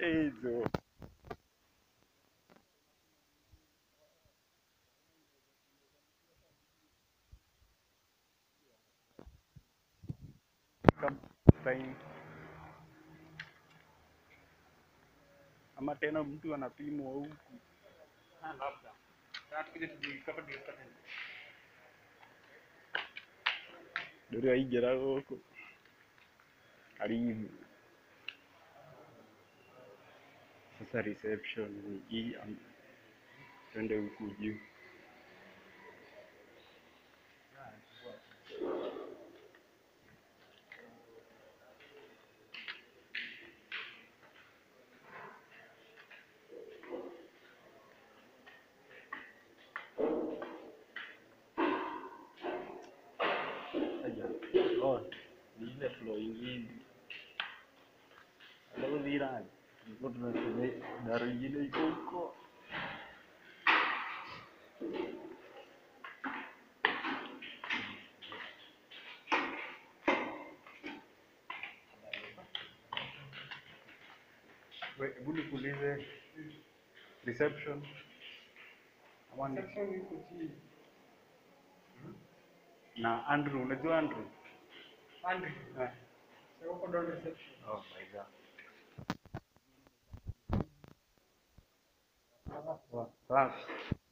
zote hizo. Kama time ama tena mtu anapimwa huku Ah, labda. Sasa tukija tujikapa tukipata. dore aigera gũkũ karibu sasa reception ni hii am- twende huku juu Aja. Oh, ni ile flow ingine. Alafu dhirani. Tulikuwa tunasema daro ingine iko huko. We, hebu nikuulize reception ama ni Section iko chini. na Andrew, unajua Andrew? Andrew. Eh. Sasa uko down reception. Oh my god. Sasa